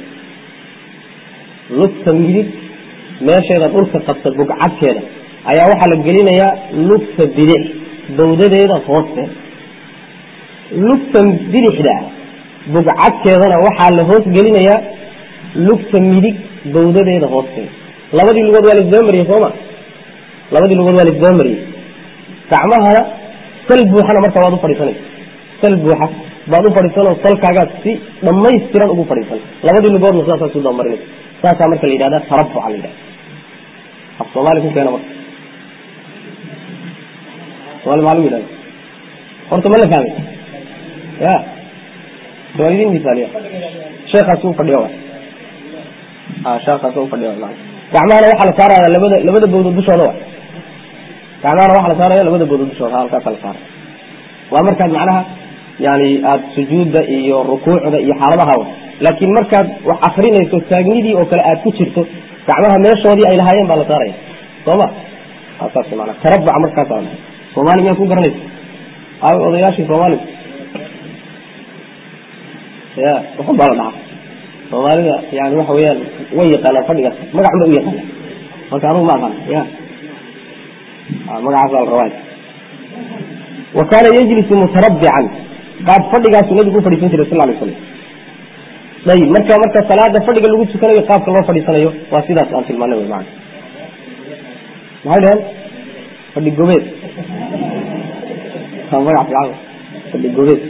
lugta midig meesheeda dhulka qabta bugcadkeeda ayaa waxaa la gelinayaa lugta bidix bawdadeeda hoosteeda lugta bidixda bugcadkeedana waxaa la hoos gelinayaa lugta midig bawdadeeda hoosteeda labadii lugood waa laisdaba mariyey sooma labadii lugood waa laisdaba mariyey gacmahana sal buuxana marka waad u fadhiisanaysa sal buuxa baad u fadhiisanoo salkaagaad si dhamaystiran ugu fadhiisan labadii lugoodna saasaad u dabamarinaysa saasaa marka la yidhahda tarabuca la yidhahda af soomaali ku keena marka somaali maa lagu yidhahda horta ma la fahmay ya waa idin misaaliya sheekaasi u fadhiya wa sheekaasi u fadhiya ma gacmahana waxaa la saaraya labada labada bawdood dushooda wa gacmahana waxaa la saaraya labada bawdood dushooda halkaasa la saaraya waa markaad macnaha yani aada sujuudda iyo rukuucda iyo xaaladaha wa laakiin markaad wax akrinayso taagnidii oo kale aad ku jirto gacmaha meeshoodii ay lahaayeen baa la saaraya sooma saas mana tarabuca markaasa soomaali miyaad ku garanaysa aaw odayaashii soomaaliga ya waxun baa la dhahaa soomaalida yani waxa weyaan way yaqaanaan fadhigaas magac ba u yaqaana marka anugu ma aqaan ya magacaas baa la rabaa wa kaana yajlisu mutarabbican qaab fadhigaasu nabigu u fadhiisan jiray sal lay slam ayib marka marka salaada fadhiga lagu tukanayo qaabka loo fadhiisanayo waa sidaas aan tilmaanay wy maana maxay dhaheen fadhi gobeed magac fiican fadhi gobeed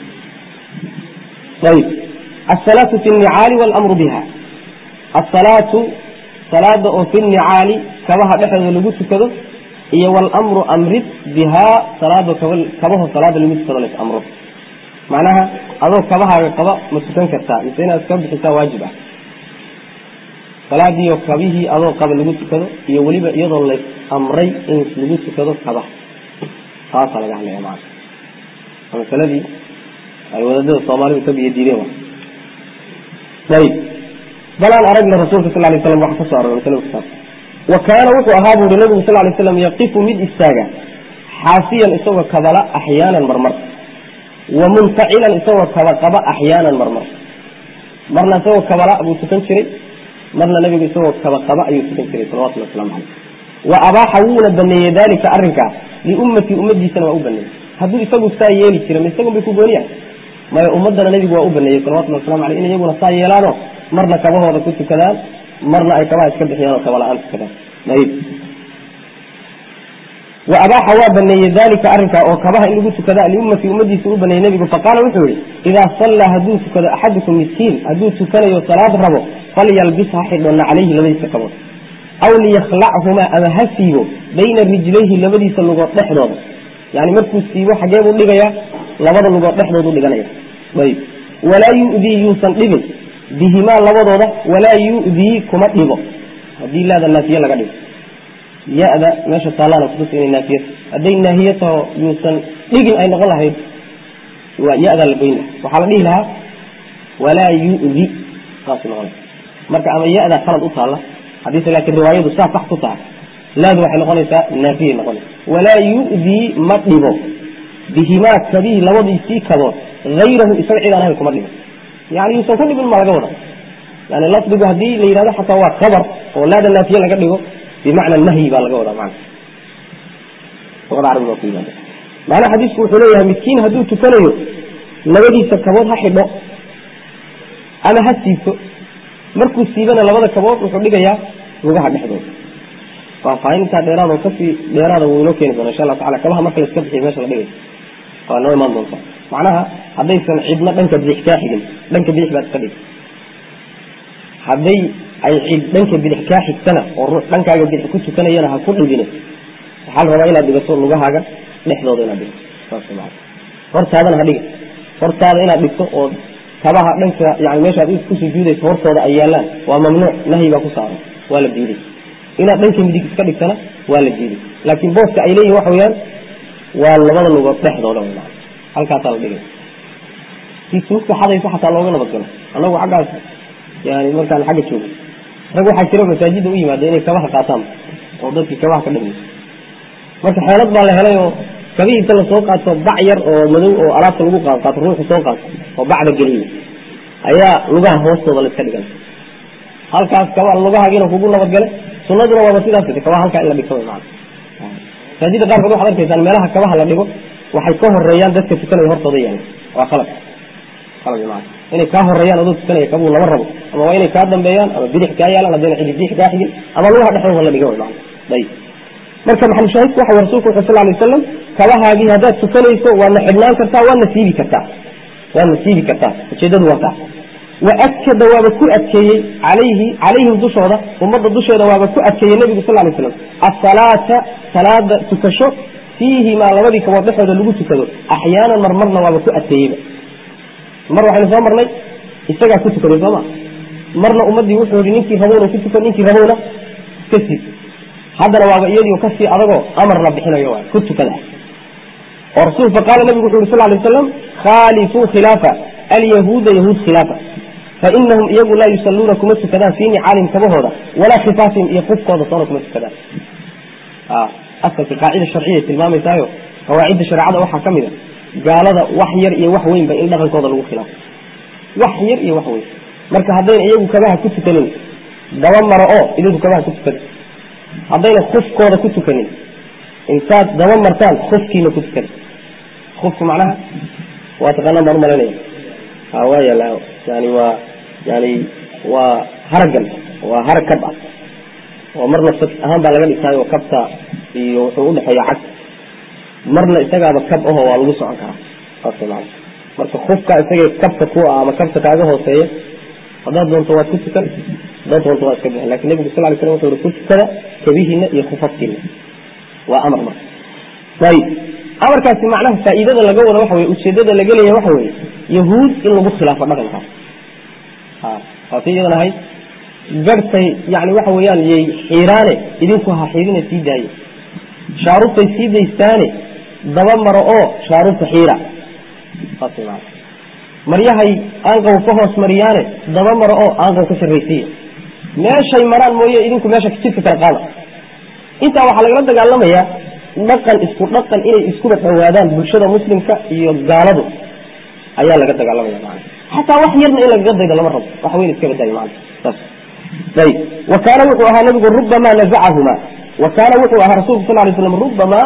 ayib asalaatu fi nnicaali walamru biha asalaatu salaada oo fi nnicaali kabaha dhexdooda lagu tukado iyo walamru amrid bihaa salaado kabaho salaada lagu tukado las amro macnaha adoo kabahaaga qaba ma tukan kartaa mise inaad iska bixisaa waajib ah salaadiiyo kabihii adoo qaba lagu tukado iyo weliba iyadoo lays amray in lagu tukado kabaha taasaa laga hadlaya maana masaladii ay wadaadada soomaalidu ka biyo diideen wa ayib balaan aragna rasuulka sal lay slam waxa kasoo aroray masalada kusaab wa kaana wuxuu ahaa buuri nabigu sal lay slam yaqifu mid istaaga xaasiyan isagoo kabala axyaanan marmar wa muntacilan isagoo kaba qaba axyaanan marmar marna isagoo kabala buu tukan jiray marna nabigu isagoo kaba qaba ayuu tukan jiray salawatullah waslamu caleyh wa abaaxa wuuna baneeyey dalika arrinkaas liummatii ummadiisana waa u baneeyey hadduu isagu saa yeeli jira ma isagun bay ku gooniyahay maya ummadana nabigu waa u baneeyey salawatullah waslamu aleyh in iyaguna saa yeelaano marna kabahooda ku tukadaan marna ay kabaha iska bixiyaan oo kabala-aan tukadaan ayib wa abaaxa waa baneeyey dalika arrinkaa oo kabaha in lagu tukada liummatii ummadiisa u baneeyey nabigu faqaala wuxuu yihi idaa sallaa hadduu tukado axadukum miskiin hadduu tukanayo salaad rabo falyalbis ha xidhona calayhi labadiisa kabood aw liyakhlachumaa ama ha siibo bayna rijlayhi labadiisa lugood dhexdooda yani markuu siibo xagee buu dhigayaa labada lugood dhexdoodu dhiganaya ayb walaa yudii yuusan dhibin bihimaa labadooda walaa yudii kuma dhibo haddii laada naafiye laga dhigo ya-da meesha taallana kutusa inay naafiye hadday naahiye taho yuusan dhigin ay noqon lahayd waa ya-daa la goyn laha waxaa la dhihi lahaa walaa yudi saas noqon marka ama ya-daa khalad u taalla haddiise laakiin riwaayadu saa sax ku tahay laadu waxay noqonaysaa naafiyay noqonaysa walaa yudii ma dhibo bihimaa kabihi labadiisii kabood hayrahu isaga cid aan ahayn kuma dhibo yani yuusan ku dhibin ma laga wada yani lafdigu haddii la yidhahdo xataa waa khabar oo laada naafiye laga dhigo bimacna nahyi baa laga wadaa mana luqada carabiga waa ku yimaada macnaha xadiisku wuxuu leeyahay midkiin hadduu tukanayo labadiisa kabood ha xidho ama ha siibto markuu siibana labada kabood wuxuu dhigayaa lugaha dhexdooda faahfaahintaa dheeraad oo kasii dheeraada wuu inoo keeni doona insha allah tacala kabaha marka la iska bixiyo meesha la dhigay waa noo imaan doonta macnaha haddaysan cidna dhanka bidix kaa xigin dhanka bidix baad iska dhig hadday ay cid dhanka bidix kaa xigtana oo ruux dhankaaga bidix ku tukanayana ha ku dhigine waxaa la rabaa inaad dhigato lugahaaga dhexdooda inaad dhigto saas maa hortaadana ha dhiga hortaada inaad dhigto oo kabaha dhanka yani meeshaad ku sujuudayso hortooda ay yaalaan waa mamnuuc nahyi baa ku saaran waa la diiday inaad dhanka midig iska dhigtana waa la diiday laakiin booska ay leeyihin waxa weyaan waa labada lugood dhexdooda w halkaasaa la dhigay si suugta xadaysa xataa looga nabadgalo anagu xaggaas yani markaan xagga joogo rag waxaa jira masaajida u yimaada inay kabaha qaataan oo dadkii kabaha ka dhamayso marka xeelad baa la helay oo kabihii inta lasoo qaato bac yar oo madow oo alaabta lagu qaad qaato ruuxu soo qaato oo bacda geliyo ayaa lugaha hoostooda la iska dhigan halkaas kaba lugahaagiina kugu nabadgale sunaduna waaba sidaas kabaha halkaa in la dhigto maa masaajida qaarkood waxad arkaysaan meelaha kabaha la dhigo waxay ka horeeyaan dadka tukanaya hortooda yaala waa qalab qalab maa inay kaa horeeyaan adoo tukanaya kabuu lama rabo ama waa inay kaa dambeeyaan ama bidix kaa yaalaan haddayna cidi bidix kaa xigin ama lugaha dhexdooda la dhigo maa ayib marka maxalushaahidku waxa rasuulku wuxuu sal lay wasalam kabahaagii haddaad tukanayso waadna xidhnaan kartaa waadna siibi kartaa waadna siibi kartaa ujeedadu waa taa waakada waaba ku adkeeyey alayhi calayhim dushooda ummadda dusheeda waaba ku adkeeyey nebigu sal lay slam asalaata salaada tukasho fiihimaa labadii kabood dhexooda lagu tukado axyaanan marmarna waaba ku adkeeyeyba mar waxaynu soo marnay isagaa ku tukaday sooma marna ummaddii wuxuu yihi ninkii rabowna ku tukan ninkii rabowna iska siib haddana waaba iyadii kasii adagoo amar la bixinayo waay ku tukada oo rasul faqaala nabigu wuxu yhi sal lay waslam khaalifuu khilaafa alyahuuda yahuud khilaafa fainahum iyagu laa yusaluuna kuma tukadaan fii nicaalihim kabahooda walaa khifaafihim iyo qufkooda soona kuma tukadaan asalka qaacida sharciya tilmaamaysaayo qawaacidda shareecada waxaa ka mid a gaalada wax yar iyo wax weynba in dhaqankooda lagu khilaafo wax yar iyo wax weyn marka haddayna iyagu kabaha ku tukanin daba maro oo idinku kabaha ku tukada haddayna kufkooda ku tukanin intaad daba martaan kufkiina ku tukada kufku macnaha waa taqaanaan baan umalaynaya waa yaala yani waa yani waa haragan waa harag kab ah oo marna saf ahaan baa laga dhigtaayo kabta iyo wuxuu udhexeeya cag marna isagaaba kab aho waa lagu socon karaa saas maana marka kufka isaga kabta ku ah ama kabta kaaga hooseeya haddaad doonto waad ku tukan haddaad doonto waa iska bixin lakin nebigu sal lay slam wuxuu yihi ku tukada kabihiina iyo kufafkiina waa amar marka ayib amarkaasi macnaha faa'iidada laga wado waxa weye ujeedada laga leeyahay waxa weye yahuud in lagu khilaafo dhaqankaas waati iyadan ahayd garhtay yani waxa weeyaan yay xiiraane idinku ha xiirina sii daaye shaaruubtay sii daystaane daba maro oo shaaruubta xiira saas maa maryahay aanqaw ka hoos mariyaane daba maro oo aanqaw ka sarraysiiya meeshay maraan mooye idinku meesha jidka kala qaada intaa waxaa lagala dagaalamayaa dhaqan isku dhaqan inay iskuba dhawaadaan bulshada muslimka iyo gaaladu ayaa laga dagaalamaya mana xataa wax yarna in lagaga daydo lama rabo wax weyn iska badaayo mana saas ayib wa kaana wuxuu ahaa nabigu rubamaa nazacahuma wa kaana wuxuu ahaa rasulku sal lay slam rubamaa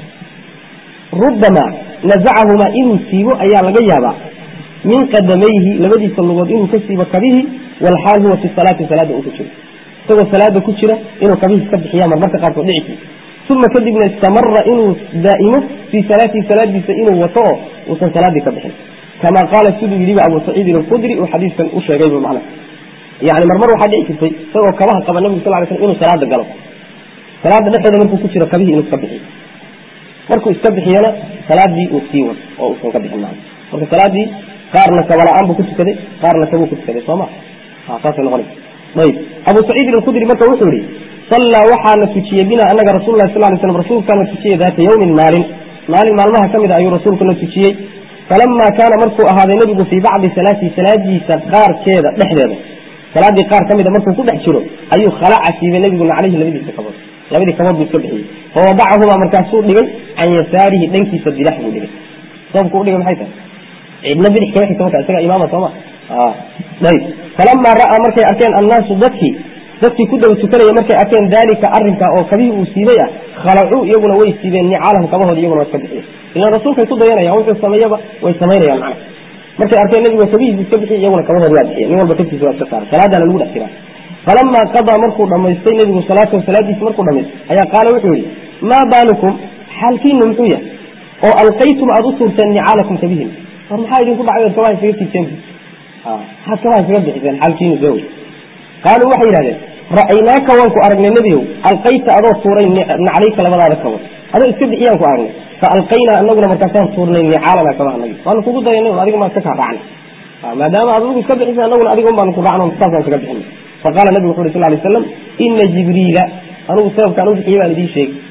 rubamaa nazacahumaa inuu siibo ayaa laga yaabaa min qadamayhi labadiisa lugood inuu ka siibo kabihii walxaal huwa fi salaati salaada uu ku jiro isagoo salaada ku jira inuu kabihii iska bixiya marmarka qaarkood dhici uma kadibna istamara inuu daa'imo fii salaatihi salaadiisa inuu wato oo uusan salaadii ka bixin kama qaala siduu yidhiba abu saciidin alkhudri uu xadiiskan u sheegayba macna yani marmar waxaa dhici jirtay isagoo kabaha qaba nabigu sal ly slam inuu salaada galo salaada dhexeeda markuu ku jiro kabihii inuu iska bixiyo markuu iska bixiyana salaadii uu sii wado oo uusan ka bixin maa marka salaadii qaarna kabala-aan buu ku tukaday qaarna kabuu ku tukaday soo ma saasay noqonaysa ayib abu saciidin alkhudri marka wuxuu yihi sallaa waxaana tujiyey bina anaga rasul lah sal lay slam rasuulkaana tujiyey daata yawmin maalin maalin maalmaha ka mid a ayuu rasuulkuna tujiyey falamaa kaana markuu ahaaday nebigu fii bacdi salaatihi salaadiisa qaarkeeda dhexdeeda salaadii qaar ka mida markuu ku dhex jiro ayuu khalaca siibay nebiguna caleyhi labadiisa kabood labadii kabood buu iska bixiyey fawadacahumaa markaasuu dhigay can yasaarihi dhankiisa bidax buu dhigay sababku udhigay maxay tahay cidna bidix kama xigta marka isaga imaama sooma ayb falamaa ra'aa markay arkeen annaasu dadkii dadkii ku dhow tukanaya markay arkeen daalika arrinka oo kabihii uu siibay ah khalacuu iyaguna way siibeen nicaalahum kabahooda iyaguna waa iska bixiyeen ilaan rasuulkay ku dayanayaan wuxuu sameeyaba way samaynayaan macna markay arkeen nabigu kabihiisa iska bixiy iyaguna kabahooda waa bixiyen nin walba kabtiisa waa iska saaray salaadaana lagu dhex jiraa falamaa qadaa markuu dhamaystay nebigu salaatahu salaadiisa markuu dhamaystay ayaa qaala wuxuu yihi maa baalukum xaalkiinu muxuu yahay oo alqaytum aada u tuurteen nicaalakum kabihin war maxaa idinku dhacay od kabaha isaga tiibteen maxaad kabaha isaga bixiseen xaalkiinu soo wey qaaluu waxay yidhahdeen ra'aynaaka waan ku aragnay nebigow alqayta adoo tuuray naclayka labadaada kabood adoo iska bixiyaan ku aragnay fa alqaynaa anaguna markaasaan tuurnay nicaalana kabaha nagi waanu kugu dayanay adiga maan iska kaa raacnay maadaama aad adigu iska bixisay anaguna adiga un baanu ku raacno saasaan isaga bixinay faqala nabigu wuxu uri sal lay slam ina jibriila anugu sababkaan u bixiyey baan idiin sheegay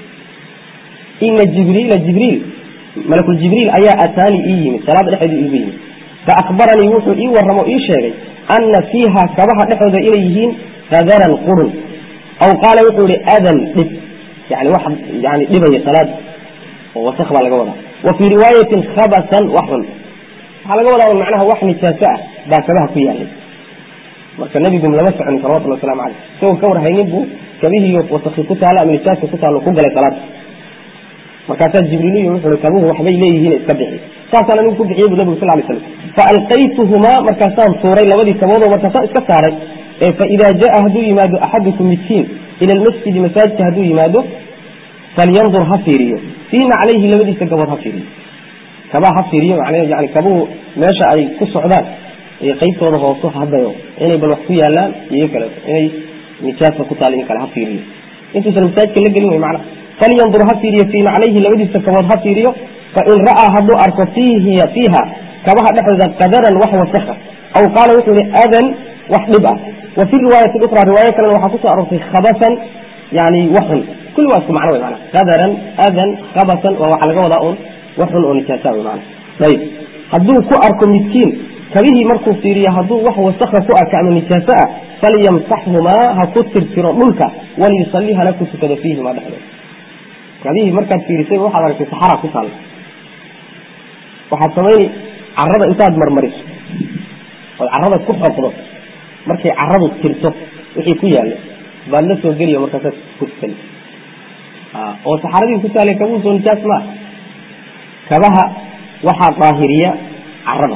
ina jibriila jibriil malakuljibriil ayaa ataani ii yimid salaada dhexeedu iigu yimid faakbaranii wuxuu ii warramo ii sheegay ana fiiha kabaha dhexooda inay yihiin qadaran qurun aw qaala wuxuu ihi adan dhib yani wax yani dhibaya salaada oo wasak baa laga wadaa wa fii riwaayatin khabasan wax xun waxaa laga wadaa macnaha wax nijaaso ah baa kabaha ku yaalay marka nebigu lama soconin salawatullah waslamu caleyh isagoo ka warhaynin buu kabihiiyo wasaki ku taalla ama nijaaska ku taallo ku galay salaada markaasaa jibriiliy wuxuu i kabuhu waxbay leeyihiin iska bixi saasaan anigu ku bixiyey bu nabigu sal lay slam faalqaytuhumaa markaasaan tuuray labadii kaboodoo markaasaan iska saaray faidaa jaa hadduu yimaado axadukum midkiin ila lmasjidi masaajidka hadduu yimaado falyandur ha fiiriyo fii naclayhi labadiisa gabood ha fiiriyo kabaa ha fiiriyo man yani kabuhu meesha ay ku socdaan iyo qaybtooda hooso hadayo inay bal wax ku yaalaan iyo kaleeto inay nijaasa ku taal in kale ha fiiriyo intuusan masaajidka la gelin wey macna falyandur ha fiiriyo fii naclayhi labadiisa kabood ha fiiriyo fain ra'aa hadduu arko fiihi fiiha kabaha dhexdooda qadaran wax wasakha aw qaala wuxuu ihi adan wax dhib ah wa fi riwaayati ukra riwaayo kalena waxaa kusoo aroortay khabasan yani waxun kulli waa isku macno wey mana qadaran adan khabasan waa waxa laga wadaa un waxun oo nijaasa wey mana ayib hadduu ku arko midkiin kabihii markuu fiiriyo hadduu wax wasakha ku arka ama nijaaso ah falyamsaxhumaa ha ku tirtiro dhulka waliyusalli hana ku tukado fiihima dhexdooda kabihii markaad fiirisay waxaad aragtay saxara ku taalla waxaad samayni carada intaad marmariso ood carada ku xoqdo markay caradu tirto wixii ku yaalla baad la soo geliyo markaasaad ku tukani oo saxaradii ku taallay kabuu soo nijaas maa kabaha waxaa daahiriya carada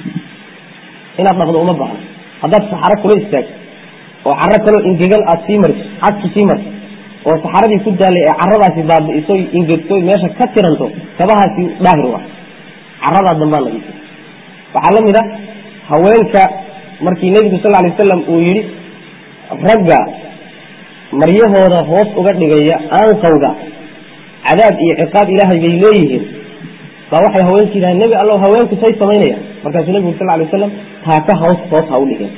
inaad dhaqdo uma baahno haddaad saxaro kula istaagto oo caro kaloo ingegan aada sii mariso cagki sii marto oo saxaradii ku daallay ee caradaasi baabi'iso ingegto meesha ka tiranto kabahaasi daahir waa caradaa dambaa nadiifay waxaa la mid a haweenka markii nebigu sal lay wasalam uu yidhi ragga maryahooda hoos uga dhigaya aanqawga cadaab iyo ciqaab ilaahay bay leeyihiin baa waxay haweenku yidhahan nebi allow haweenku say samaynayaan markaasuu nebigu sal lay wasalam taaka hoos hoos ha u dhigeen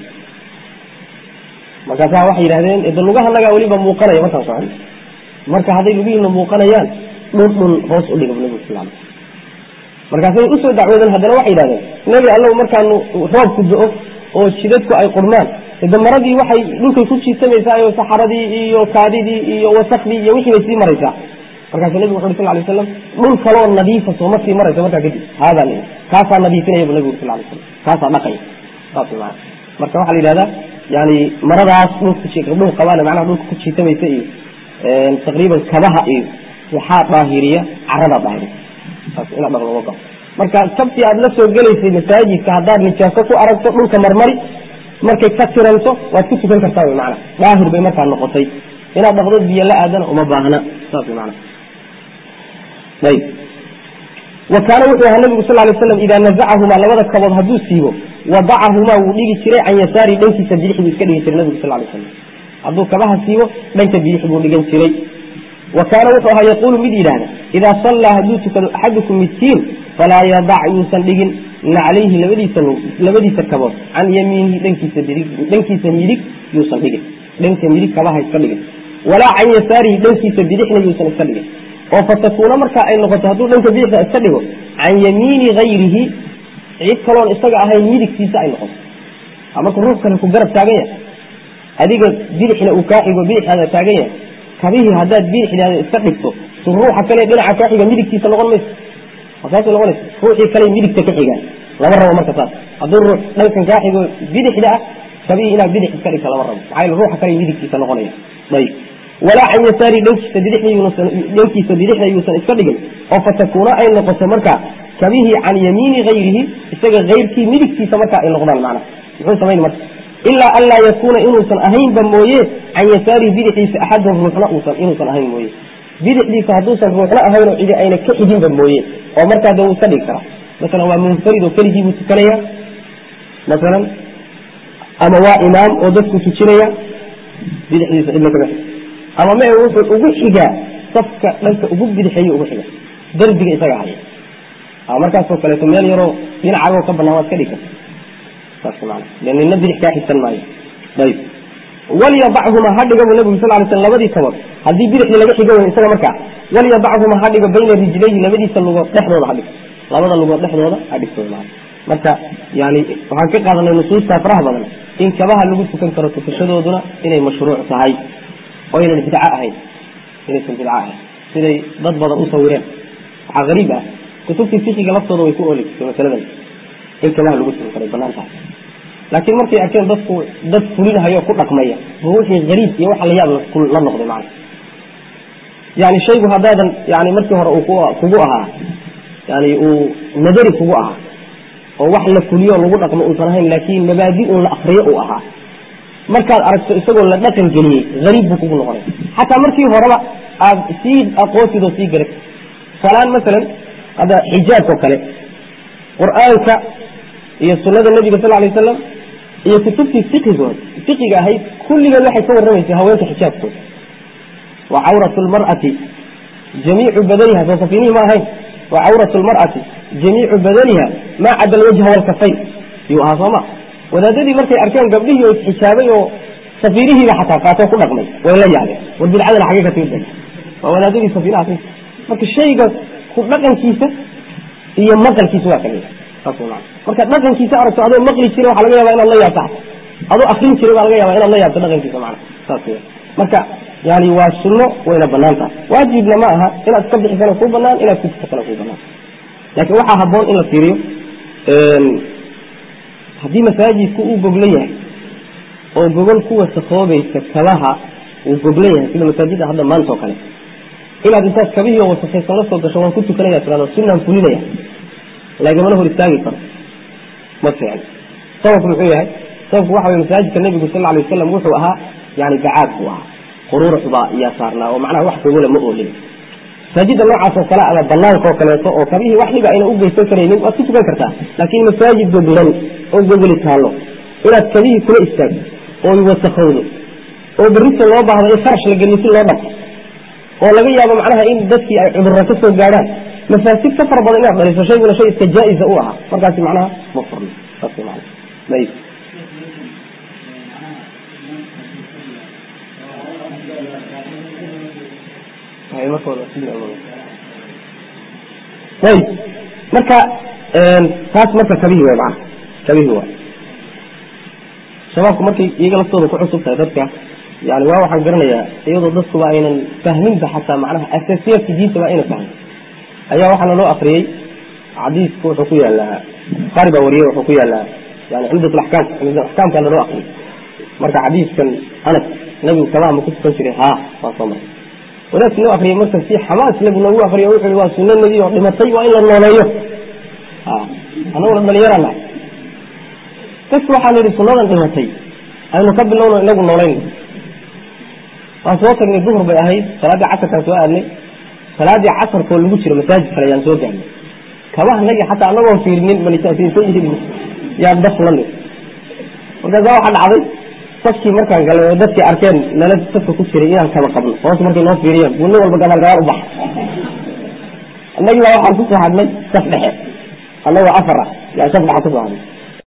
markaasaa waxay yidhahdeen de lugaha nagaa weliba muuqanaya markaan socon marka hadday lugihiina muuqanayaan dhun dhun hoos u dhiga nebigu sal lay markaasay usoo dacwoodeen haddana waxay yidhahdeen nebi allow markaanu roobku do-o oo jidadku ay qurmaan de maradii waxay dhulkay ku jiitamaysaa iyo saxaradii iyo kaadidii iyo wasakdii iyo wixii bay sii maraysaa markaasuu nebigu wuxu uri sal lay slam dhul kaloo nadiifa sooma sii maraysa markaa kadib haadaa l kaasaa nadiifinaya bu nebigu sal lay slam kaasaa dhaqaya saas maa marka waxaa la yidhahdaa yani maradaas dhul qabaana macnaha dhulka ku jiitamaysa iyo taqriiban kabaha iyo waxaa daahiriya caradaa daahiriya saas inaad dhaqdo uma baa marka sabtii aada la soo gelaysay masaajidka haddaad nijaaso ku aragto dhulka marmari markay ka tiranto waad ku tukan kartaa wy maana daahir bay markaa noqotay inaad dhaqdo biyo la aadana uma baahna saas wy maana ayb wa kaana wuxuu ahaa nabigu sal lay slam idaa nazacahumaa labada kabood hadduu siibo wadacahumaa wuu dhigi jiray can yasaari dhankiisa bidix buu iska dhigi jiray nabigu sal lay slam hadduu kabaha siibo dhanka bidix buu dhigan jiray wa kaana wuxuu ahaa yaquulu mid yidhaahda idaa sallaa hadduu tukado axadukum midkiin falaa yadac yuusan dhigin naclayhi labadiisa labadiisa kabood can yamiinihi dhankiisa midig dhankiisa midig yuusan dhigin dhanka midig kabaha iska dhigin walaa can yasaarihi dhankiisa bidixna yuusan iska dhigin oo fatakuuna markaa ay noqoto hadduu dhanka bidixda iska dhigo can yamiini hayrihi cid kaloon isaga ahayn midigtiisa ay noqoto marka ruux kale ku garab taagan yahay adiga bidixna uu kaa xigo bidixaada taagan yahay kabihii haddaad bidixdaada iska dhigto su ruuxa kale dhinaca kaa xiga midigtiisa noqon mayso saasay noqonaysa ruuxii kale midigta ka xigaan lama rabo marka saas hadduu ruux dhankan kaa xigo bidixda ah kabihii inaad bidix iska dhigta lama rabo maxaa yeele ruuxa kale midigtiisa noqonaya ayib walaa can yasaari dhankiisa bidixda dhankiisa bidixda yuusan iska dhigin oo fatakuuna ay noqoto marka kabihii can yamiini hayrihi isaga hayrkii midigtiisa marka ay noqdaan macnaha muxuu samayn marka ilaa an laa yakuuna inuusan ahaynba mooye can yasaarihi bidixdiisa axadun ruuxna uusan inuusan ahayn mooye bidixdiisa hadduusan ruuxna ahaynoo cidi ayna ka xiginba mooye oo markaa de wuu iska dhigi karaa masalan waa munfarid oo keligii buu tukanaya masalan ama waa imaam oo dadku tujinaya bidixdiisa cidna kaga xig ama ma wuxuu ugu xigaa safka dhanka ugu bidixeeyo ugu xiga derbiga isaga haya markaasoo kaleeto meel yaroo dhinacagoo ka banaan waad ka dhigi karta saas maana de nina bidix kaa xigsan maayo ayib walyadachuma ha dhiga bu nabigu sal lay sl labadii kabood haddii bidixdii laga xiga way isaga markaa walyadachuma ha dhigo bayna rijlayhi labadiisa lugood dhexdooda ha dhigo labada lugood dhexdooda ha dhigto maa marka yani waxaan ka qaadanay nusuusta faraha badan in kabaha lagu tukan karo tukashadooduna inay mashruuc tahay oo aynan bidco ahayn inaysan bidco ahayn siday dad badan u sawireen waxaa gariib ah kutubtii fikiga laftooda way ku ooli jirtay masaladan in kabaha lagu tukan karo banaan tahay laakiin markay arkeen dadku dad fulinahayo ku dhaqmaya ma wixii hariib iyo waxa la yaab la noqday macana yani shaygu haddaadan yani markii hore uu kugu ahaa yani uu nadari kugu ahaa oo wax la fuliyo lagu dhaqmo uusan ahayn laakiin mabaadi un la akriyo uu ahaa markaad aragto isagoo la dhaqan geliyey hariib buu kugu noqonay xataa markii horeba aad sii aqoonsid oo sii garat salaan masalan hadda xijaabka oo kale qur-aanka iyo sunada nabiga sal lay wasalam iyo kutubtii fiqigood fiqiga ahayd kulligeed waxay ka warramaysay haweenka xijaabkooda wa cawratu lmar'ati jamiicu badaniha soo safiinihi ma ahayn wa cawratu lmar'ati jamiicu badaniha maa cada alwajha walkafayn yuu ahaa sooma wadaadadii markay arkeen gabdhihii oo isxijaabay oo safiirihiiba xataa qaatoo ku dhaqmay way la yaabeen war bidcadana xagee ka timid waa wadaadadii safiiraha marka shayga ku dhaqankiisa iyo maqalkiisa waa kala saas maa marka dhaqankiisa aragto adoo maqli jira waxa laga yaba inaad la yaabto adoo akrin jiray baa laga yaaba inaad la yaabto dhaqankiisa mana saas w marka yani waa sunno wayna banaan tahay waajibna ma aha inaad iska bixisana kuu banaan inaad kujisatana kuu banaan laakiin waxaa haboon in la fiiriyo haddii masaajidku uu goglo yahay oo gogol ku wasakoobaysa kabaha uu goglo yahay sida masaajidda hadda maanta oo kale inaad intaad kabihii wasakaysan la soo gasho waan ku tukanaya tirado sunaan fulinaya lagamana hor istaagi karo ma fiicn sababku muxuu yahay sababku waxa wey masaajidka nabigu sal alay wasalam wuxuu ahaa yani bacaad buu ahaa quruurux baa iyaa saarnaa oo macnaha wax gogola ma oolin masaajidda noocaas oo kale ama banaanka oo kaleeto oo kabihii wax dhiba ayna u geysan karaynin waad ku tukan kartaa laakiin masaajid goglan oo gogoli taallo inaad kabihii kula istaagto oo wasakowdo oo berrita loo baahdo in farash la geliyo si loo dhaqo oo laga yaabo macnaha in dadkii ay cudurra ka soo gaadhaan mafaasid ka fara badan inaad dhaliso shayguna shay iska jaa-isa u ahaa markaasi macnaha ma furno saas man ayb ayb marka taas marka kabihi way mana kabihi waa shabaabku markay iyaga laftooda ku cusub tahay dadka yani waa waxaan garanayaa iyadoo dadkuba aynan fahminba xataa macnaha asaasiyaadka diintaba ayna fahmin ayaa waxaana loo akriyey xadiisku wuxuu ku yaalaa buhaari baa wariyey wuxuu ku yaalaa yani cumdat axkaam cumdat axkaamkaana loo akriyey marka xadiiskan anas nabigu kabaha ma ku tukan jiray ha waa soo maray wadaadki loo akriyay marka si xamaas nabigu noogu akriyo wuxu i waa suno nebi oo dhimatay waa in la nooleeyo anaguna dhalinyara nahay dadku waxaan idhi sunadan dhimatay aynu ka bilowno inagu noolayn waan soo tagnay duhur bay ahayd salaaddii casarkaan soo aadnay salaaddii casarkoo lagu jiro masaajid kale ayaan soo gaarnay kabahanagi xataa anagoon fiirinin manisaasiinsan yihiin yaan daf la nig markaasaa waxaa dhacday safkii markaan galay oo dadkii arkeen nala safka ku jiray inaan kaba qabno hoos markay noo fiiriyeen buu nin walba gabaal gabaal u baxa annagii baa waxaan kusoo hadnay saf dhexe annagoo afar ah yaa saf dhexa kusoo hadnay